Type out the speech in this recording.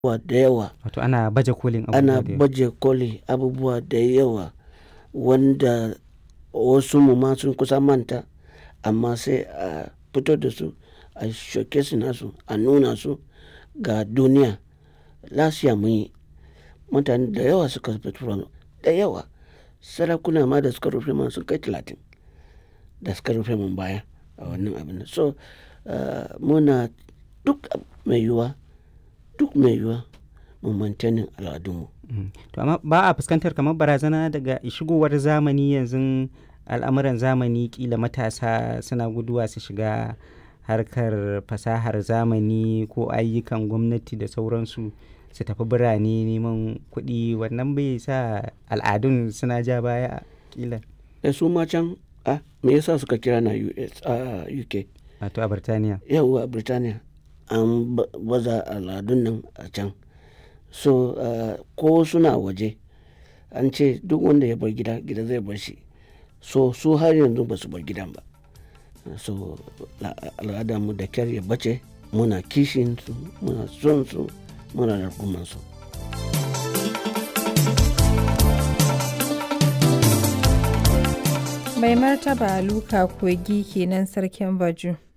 abubuwa da yawa Wato ana baje kolin abubuwa ana da yawa. baje koli abubuwa da yawa wanda wasu mu ma sun kusa manta amma sai a fito da su a showcase nasu a nuna su ga duniya lasiya mun yi mutane da yawa suka fito da yawa sarakuna ma da suka rufe man sun kai talatin da suka rufe mun baya a wannan abin nan so ah, muna duk mai yiwuwa duk mai yiwuwa mu maintaining al'adunmu Mm. To amma ba a fuskantar kamar barazana daga shigowar zamani yanzu al'amuran zamani kila matasa suna guduwa su shiga harkar fasahar zamani ko ayyukan gwamnati da sauransu su tafi birane neman kuɗi wannan bai sa al'adun suna ja baya kila da su ma can ah, me yasa suka kira na US a UK wato a Birtaniya. yawwa Birtaniya an ba- baza al'adun nan a can so ah, ko suna waje an ce duk wanda ya bar gida gida zai bar shi so su har yanzu ba su bar gidan ba so la- al'adarmu da kyar ya bace muna kishin su muna son su muna rarkuman su Mai martaba Luka Kogi kenan sarkin Baju.